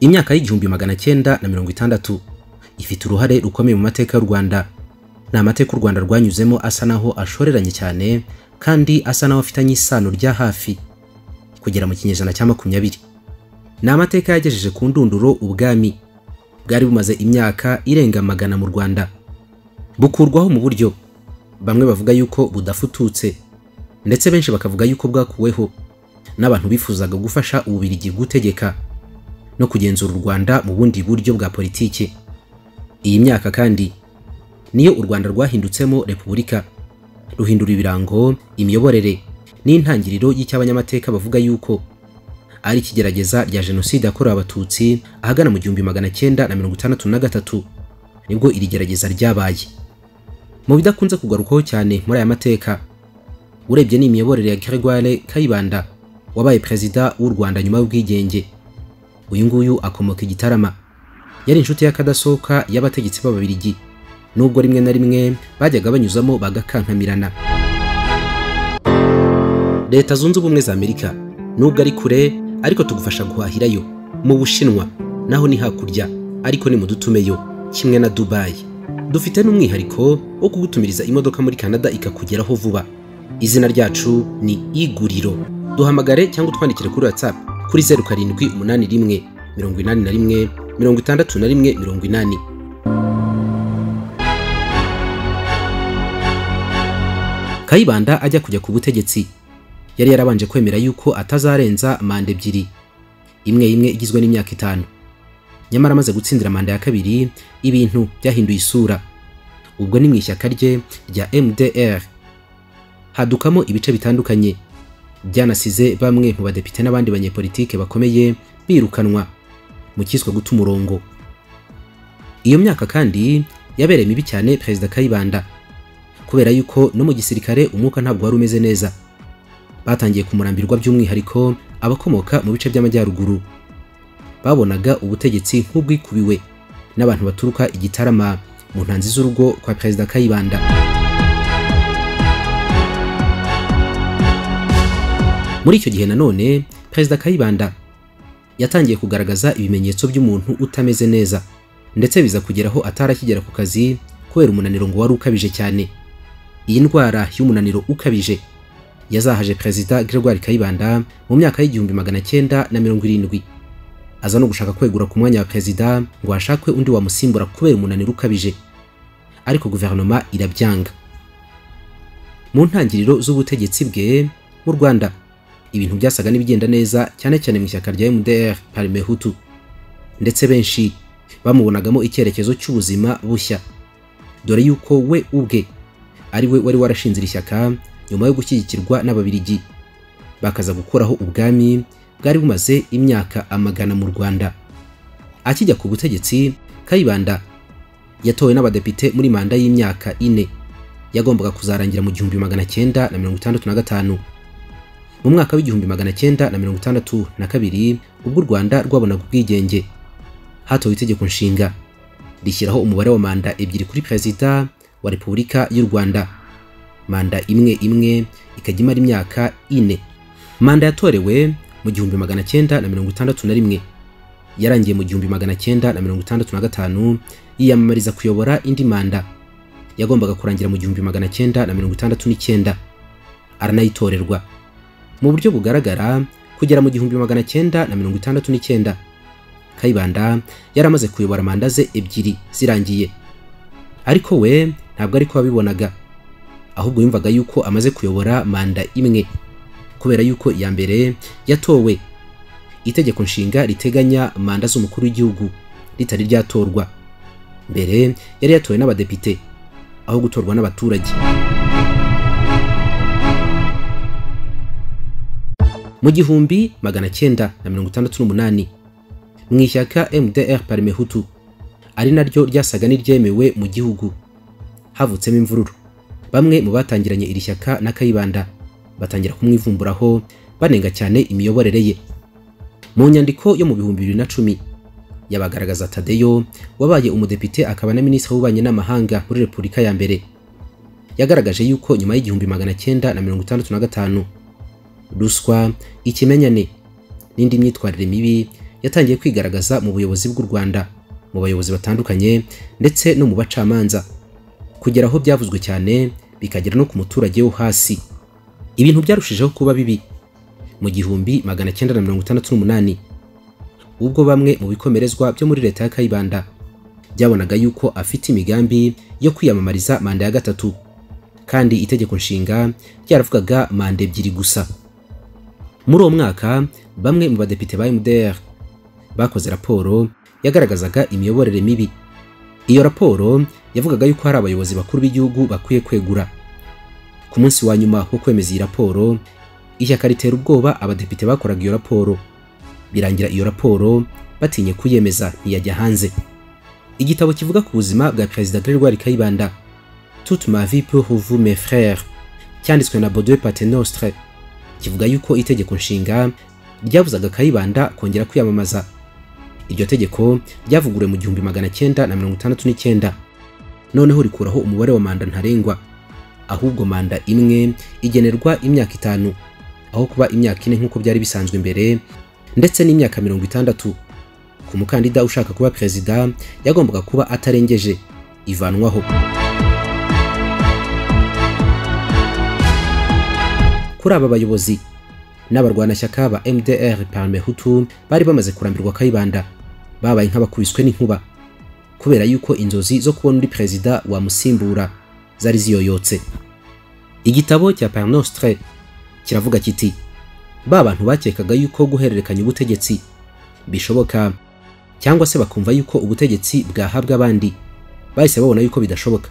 imyaka y'igihumbi magana cyenda na mirongo itandatu ifite uruhare rukomeye mu mateka y'u Rwanda ni amateka u Rwanda rwanyuzemo asa naho ashoreranye cyane kandi asa naho afitanye isano rya hafi kugera mu kinyejana cya makumyabiri ni amateka yagejeje ku ndunduro ubwami bwari bumaze imyaka irenga magana mu Rwanda bukurwaho mu buryo bamwe bavuga yuko budafututse ndetse benshi bakavuga yuko bwakuweho n'abantu bifuzaga gufasha ububirigi gutegeka no kugenzura u Rwanda mu bundi buryo bwa politiki iyi myaka kandi niyo u Rwanda rwahindutsemo repubulika ruhindura ibirango imiyoborere n'intangiriro y'icy'abanyamateka bavuga yuko ari ikigerageza rya jenoside yakorewe abatutsi ahagana mu gihumbi magana cyenda na mirongo itandatu na gatatu nibwo iri gerageza ryabaye mu bidakunze kugarukwaho cyane muri aya mateka urebye ni imiyoborere ya Gregoire Kayibanda wabaye perezida w'u Rwanda nyuma y'ubwigenge uyu nguyu akomoka i Gitarama yari inshuti y'akadasohoka y'abategetsi b'ababirigi nubwo rimwe na rimwe bajyaga banyuzamo bagakankamirana leta zunze ubumwe za amerika nubwo ari kure ariko tugufasha guhahirayo mu bushinwa naho ni hakurya ariko ni mu dutumeyo kimwe na dubayi dufite n'umwihariko wo kugutumiriza imodoka muri canada ikakugeraho vuba izina ryacu ni iguriro duhamagare cyangwa utwandikire kuri whatsapp kuri zeru karindwi umunani rimwe mirongo inani na rimwe mirongo itandatu na rimwe mirongo inani kayibanda ajya kujya ku butegetsi yari yarabanje kwemera yuko atazarenza manda ebyiri imwe imwe igizwe n'imyaka itanu nyamara amaze gutsindira manda ya kabiri ibintu byahinduye isura ubwo ni mu ishyaka rye rya mdr hadukamo ibice bitandukanye byanasize bamwe mu badepite n'abandi banyepolitike bakomeye birukanwa mu cyiswe guta umurongo iyo myaka kandi yabereye mibi cyane perezida kayibanda kubera yuko no mu gisirikare umwuka ntabwo wari umeze neza batangiye kumurambirwa by'umwihariko abakomoka mu bice by'amajyaruguru babonaga ubutegetsi nk'ubwikubiwe n'abantu baturuka igitarama mu ntanzi z'urugo kwa perezida kayibanda muri icyo gihe nanone perezida kayibanda yatangiye kugaragaza ibimenyetso by'umuntu utameze neza ndetse biza kugeraho atarakigera ku kazi kubera umunaniro ngo wari ukabije cyane iyi ndwara y'umunaniro ukabije yazahaje perezida Gregoire Kayibanda mu myaka y'igihumbi magana cyenda na mirongo irindwi aza no gushaka kwegura ku mwanya wa perezida ngo hashakwe undi wamusimbura kubera umunaniro ukabije ariko guverinoma irabyanga mu ntangiriro z'ubutegetsi bwe mu Rwanda ibintu byasaga n'ibigenda neza cyane cyane mu ishyaka rya MDR Parme Hutu ndetse benshi bamubonagamo icyerekezo cy'ubuzima bushya dore yuko we ubwe ari we wari warashinze ishyaka nyuma yo gushyigikirwa n'ababirigi bakaza gukuraho ubwami bwari bumaze imyaka amagana mu Rwanda akijya ku butegetsi Kayibanda yatowe n'abadepite muri manda y'imyaka ine yagombaga kuzarangira mu gihumbi magana cyenda na mirongo itandatu na gatanu mu mwaka w'igihumbi magana cyenda na mirongo itandatu na kabiri ubwo u Rwanda rwabonaga ubwigenge hatowe itegeko nshinga rishyiraho umubare wa manda ebyiri kuri perezida wa Repubulika y'u Rwanda manda imwe imwe ikajya imara imyaka ine manda yatorewe mu gihumbi magana cyenda na mirongo itandatu na rimwe yarangiye mu gihumbi magana cyenda na mirongo itandatu na gatanu yiyamamariza kuyobora indi manda yagombaga kurangira mu gihumbi magana cyenda na mirongo itandatu n'icyenda aranayitorerwa mu buryo bugaragara kugera mu gihumbi magana cyenda na mirongo itandatu n'icyenda kayibanda yaramaze kuyobora manda ze ebyiri zirangiye ariko we ntabwo ariko wabibonaga ahubwo yumvaga yuko amaze kuyobora manda imwe kubera yuko iya mbere yatowe itegeko nshinga riteganya manda z'umukuru w'igihugu ritari ryatorwa mbere yari yatowe n'abadepite aho gutorwa n'abaturage mu gihumbi magana cyenda na mirongo itandatu n'umunani mu ishyaka MDR Parme Hutu ari naryo ryasaga n'iryemewe mu gihugu havutsemo imvururu bamwe mu batangiranye iri shyaka na Kayibanda batangira kumwivumburaho banenga cyane imiyoborere ye mu nyandiko yo mu bihumbi bibiri na cumi yabagaragaza Tadeyo wabaye umudepite akaba na minisitiri w'ububanyi n'amahanga muri Repubulika ya mbere yagaragaje yuko nyuma y'igihumbi magana cyenda na mirongo itandatu na gatanu ruswa ikimenyane n'indi myitwarire mibi yatangiye kwigaragaza mu buyobozi bw'u Rwanda mu bayobozi batandukanye ndetse no mu bacamanza kugera aho byavuzwe cyane bikagera no ku muturage wo hasi ibintu byarushijeho kuba bibi mu gihumbi magana cyenda na mirongo itandatu n'umunani ubwo bamwe mu bikomerezwa byo muri leta ya Kayibanda byabonaga yuko afite imigambi yo kwiyamamariza manda ya gatatu kandi itegeko nshinga ryaravugaga manda ebyiri gusa muri uwo mwaka bamwe mu badepite ba MDR bakoze raporo yagaragazaga imiyoborere mibi iyo raporo yavugaga yuko hari abayobozi bakuru b'igihugu bakwiye kwegura ku munsi wa nyuma wo kwemeza iyi raporo ishyaka ritera ubwoba abadepite bakoraga iyo raporo birangira iyo raporo batinye kuyemeza ntiyajya hanze igitabo kivuga ku buzima bwa perezida Gregoire Kayibanda Toute ma vie pour vous mes frères cyanditswe na Baudouin Paternostre kivuga yuko itegeko nshinga ryabuzaga Kayibanda kongera kwiyamamaza iryo tegeko ryavuguriwe mu gihumbi magana cyenda na mirongo itandatu n'icyenda noneho rikuraho umubare wa manda ntarengwa ahubwo manda imwe igenerwa imyaka itanu aho kuba imyaka ine nk'uko byari bisanzwe mbere ndetse n'imyaka mirongo itandatu ku mukandida ushaka kuba perezida yagombaga kuba atarengeje ivanwaho kuri aba bayobozi n'abarwanashyaka ba MDR Parme Hutu bari bamaze kurambirwa Kayibanda babaye nk'abakubiswe n'inkuba kubera yuko inzozi zo kubona undi perezida wamusimbura zari ziyoyotse igitabo cya Parnostre kiravuga kiti ba bantu bakekaga yuko guhererekanya ubutegetsi bishoboka cyangwa se bakumva yuko ubutegetsi bwahabwa abandi bahise babona yuko bidashoboka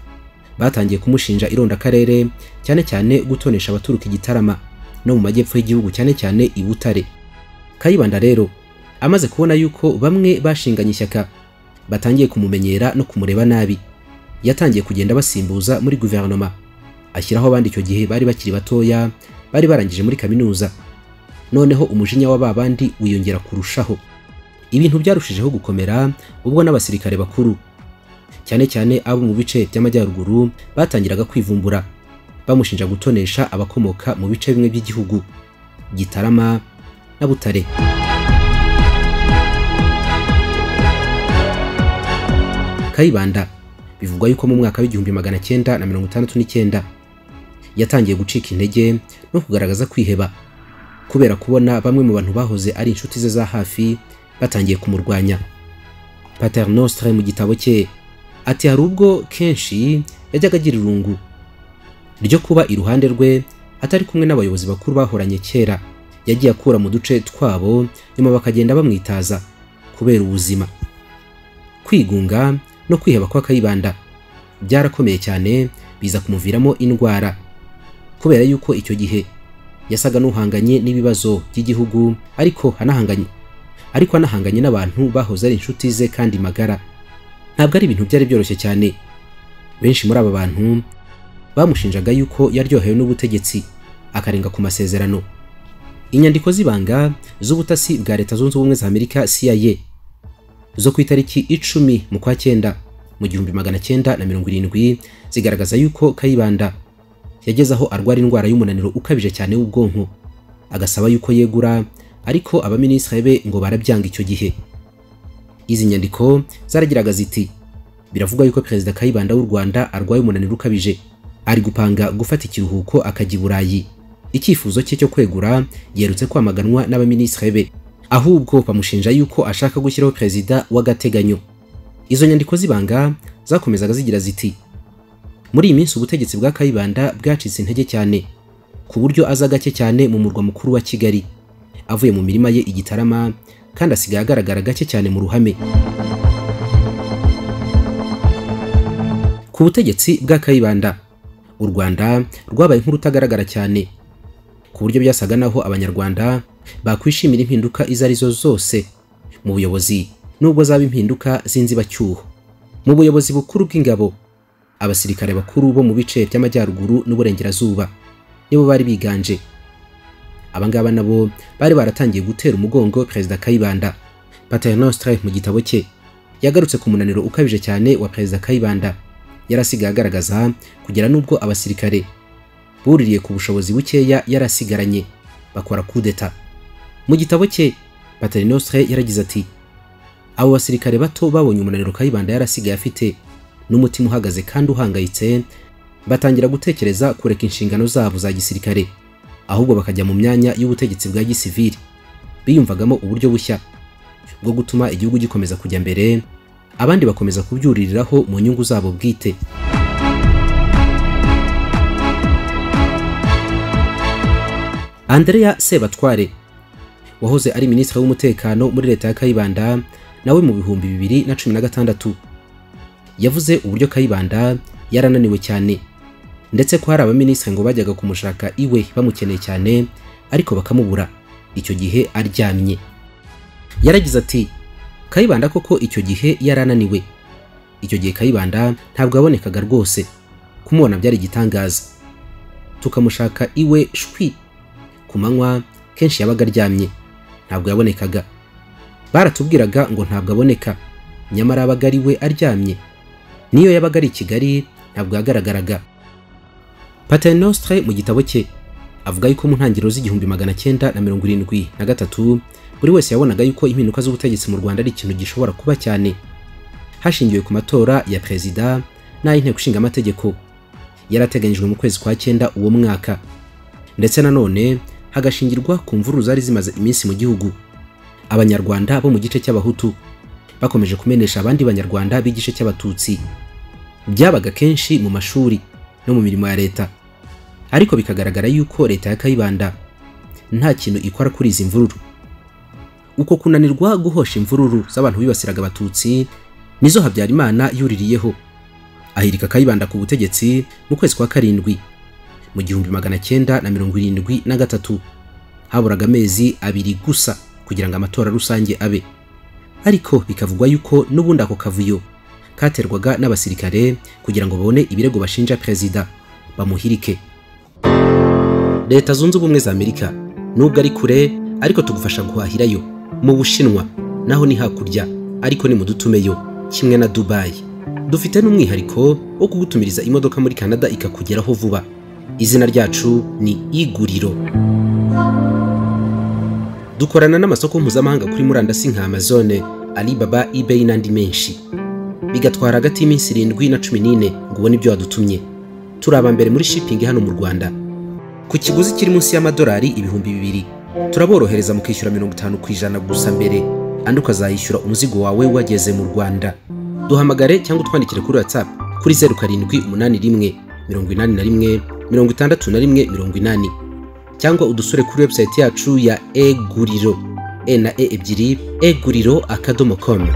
batangiye kumushinja ironda karere cyane cyane gutonesha abaturuka igitarama no mu majyepfo y'igihugu cyane cyane i Butare Kayibanda rero amaze kubona yuko bamwe bashinganye ishyaka batangiye kumumenyera no kumureba nabi yatangiye kugenda basimbuza muri guverinoma ashyiraho abandi icyo gihe bari bakiri batoya bari barangije muri kaminuza noneho umujinya w'aba bandi wiyongera kurushaho ibintu byarushijeho gukomera ubwo n'abasirikare bakuru cyane cyane abo mu bice by'amajyaruguru batangiraga kwivumbura bamushinja gutonesha abakomoka mu bice bimwe by'igihugu gitarama na butare kayibanda bivugwa yuko mu mwaka w'igihumbi magana cyenda na mirongo itandatu n'icyenda yatangiye gucika intege no kugaragaza kwiheba kubera kubona bamwe mu bantu bahoze ari inshuti ze za hafi batangiye kumurwanya pater nostre mu gitabo cye ati hari ubwo kenshi yajyaga agira irungu ryo kuba iruhande rwe atari kumwe n'abayobozi bakuru bahoranye kera yagiye akura mu duce twabo nyuma bakagenda bamwitaza kubera ubuzima kwigunga no kwiheba kwa kayibanda byarakomeye cyane biza kumuviramo indwara kubera yuko icyo gihe yasaga n'uhanganye n'ibibazo by'igihugu ariko anahanganye ariko anahanganye n'abantu bahoze ari inshuti ze kandi magara ntabwo ari ibintu byari byoroshye cyane benshi muri aba bantu bamushinjaga yuko yaryohewe n'ubutegetsi akarenga ku masezerano inyandiko z'ibanga z'ubutasi bwa leta zunze ubumwe za amerika CIA zo ku itariki icumi mu kwa cyenda mu gihumbi magana cyenda na mirongo irindwi zigaragaza yuko kayibanda yageze aho arwara indwara y'umunaniro ukabije cyane w'ubwonko agasaba yuko yegura ariko abaminisitiri be ngo barabyanga icyo gihe izi nyandiko zaragiraga ziti biravugwa yuko perezida kayibanda w'u rwanda arwaye umunaniro ukabije ari gupanga gufata ikiruhuko akajya i burayi icyifuzo cye cyo kwegura yerutse kwamaganwa n'abaminisitiri be ahubwo bamushinja yuko ashaka gushyiraho perezida w'agateganyo izo nyandiko z'ibanga zakomezaga zigira ziti muri iyi minsi ubutegetsi bwa kayibanda bwacitse intege cyane ku buryo aza gake cyane mu murwa mukuru wa kigali avuye mu mirima ye igitarama kandi asigaye agaragara gake cyane mu ruhame ku butegetsi bwa kayibanda u Rwanda rwabaye nk'urutagaragara cyane ku buryo byasaga naho abanyarwanda bakwishimira impinduka izo arizo zose mu buyobozi nubwo zaba impinduka z'inzibacyuho mu buyobozi bukuru bw'ingabo abasirikare bakuru bo mu bice by'amajyaruguru n'uburengerazuba nibo bari biganje abangaba nabo bari baratangiye gutera umugongo perezida Kayibanda Paternostre mu gitabo cye yagarutse ku munaniro ukabije cyane wa perezida Kayibanda yarasigaye agaragaza kugera n'ubwo abasirikare buririye ku bushobozi bukeya yarasigaranye bakora kudeta mu gitabo cye paternostre yaragize ati abo basirikare bato babonye umunaniro kayibanda yarasigaye afite n'umutima uhagaze kandi uhangayitse batangira gutekereza kureka inshingano zabo za gisirikare ahubwo bakajya mu myanya y'ubutegetsi bwa gisivili biyumvagamo uburyo bushya bwo gutuma igihugu gikomeza kujya mbere abandi bakomeza kubyuririraho mu nyungu zabo bwite Andrea Sebatware wahoze ari minisitiri w'umutekano muri leta ya Kayibanda nawe mu bihumbi bibiri na cumi na gatandatu yavuze uburyo Kayibanda yarananiwe cyane ndetse ko hari abaminisitiri ngo bajyaga kumushaka iwe bamukeneye cyane ariko bakamubura icyo gihe aryamye yaragize ati Kayibanda koko icyo gihe yarananiwe icyo gihe Kayibanda ntabwo yabonekaga rwose kumubona byari igitangaza tukamushaka iwe shwi ku manywa kenshi yabaga aryamye ntabwo yabonekaga baratubwiraga ngo ntabwo aboneka nyamara yabaga ari we aryamye niyo yabaga ari i kigali ntabwo yagaragaraga paternostre mu gitabo cye avuga yuko mu ntangiriro z'igihumbi magana cyenda na mirongo irindwi na gatatu buri wese yabonaga yuko impinduka z'ubutegetsi mu rwanda ari ikintu gishobora kuba cyane hashingiwe ku matora ya perezida n'ay'inteko ishinga amategeko yarateganyijwe mu kwezi kwa cyenda uwo mwaka ndetse nanone hagashingirwa ku mvururu zari zimaze iminsi mu gihugu abanyarwanda bo mu gice cy'abahutu bakomeje kumenesha abandi banyarwanda b'igice cy'abatutsi byabaga kenshi mu mashuri no mu mirimo ya leta ariko bikagaragara yuko leta ya kayibanda nta kintu ikora kuri izi mvururu uko kunanirwa guhosha imvururu z'abantu bibasiraga abatutsi nizo habyarimana yuririyeho ahirika kayibanda ku butegetsi mu kwezi kwa karindwi mu gihumbi magana cyenda na mirongo irindwi na gatatu haburaga amezi abiri gusa kugira ngo amatora rusange abe ariko bikavugwa yuko n'ubundi ako kavuyo katerwaga n'abasirikare kugira ngo babone ibirego bashinja perezida bamuhirike leta zunze ubumwe za amerika nubwo ari kure ariko tugufasha guhahirayo mu bushinwa naho ni hakurya ariko ni mu dutumeyo kimwe na dubayi dufite n'umwihariko wo kugutumiriza imodoka muri canada ikakugeraho vuba izina ryacu ni iguriro dukorana n'amasoko mpuzamahanga kuri murandasi nka amazone alibaba ebayi n'andi menshi bigatwara hagati y'iminsi irindwi na cumi n'ine ngo ubone ibyo wadutumye turi aba mbere muri shipingi hano mu rwanda ku kiguzi kiri munsi y'amadolari ibihumbi bibiri turaborohereza mu kwishyura mirongo itanu ku ijana gusa mbere andi ukazayishyura umuzigo wawe wageze mu rwanda duhamagare cyangwa utwandikire kuri watsapu kuri zeru karindwi umunani rimwe mirongo inani na rimwe mirongo itandatu na rimwe mirongo inani cyangwa udusure kuri webusayiti yacu ya eguriro e na e ebyiri eguriro akadomo komu